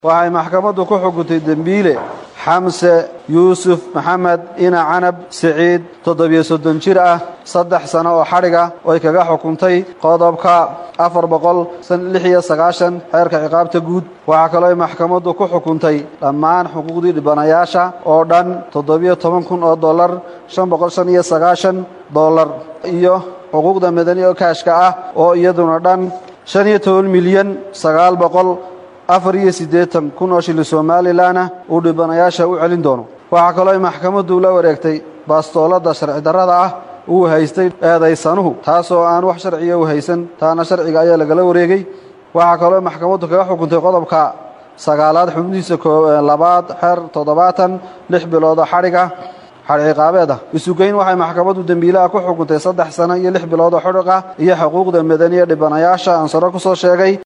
waxay maxkamaddu ku xukuntay dembiile xamse yuusuf maxamed ina canab siciid toddobiyo soddon jir ah saddex sano oo xadhiga oy kaga xukuntay qodobka afar boqol lix iyo sagaashan xeerka ciqaabta guud waxaa kaloo maxkamaddu ku xukuntay dhammaan xuquuqdii dhibanayaasha oo dhan toddobiyo toban kun oo dollar shan boqol shan iyo sagaashan dollar iyo xuquuqda madani oo kaashka ah oo iyaduna dhan shan iyo toban milyan sagaal boqol afar iyo siddeetan kun oo shilli somalilanah uu dhibanayaasha u celin doono waxaa kaloo maxkamaddu la wareegtay baastooladda sharci darrada ah uu haystay eedaysanuhu taasoo aan wax sharciga u haysan taana sharciga ayaa lagala wareegay waxaa kaloo maxkamaddu kaga xukuntay qodobka sagaalaad xubnihiisa labaad xeer toddobaatan lix biloodoo xadhiga xadhi ciqaabeed ah isugeyn waxay maxkamaddu dembiilaha ku xukuntay saddex sano iyo lix biloodoo xudhiq ah iyo xuquuqda madaniya dhibanayaasha aan saro ku soo sheegay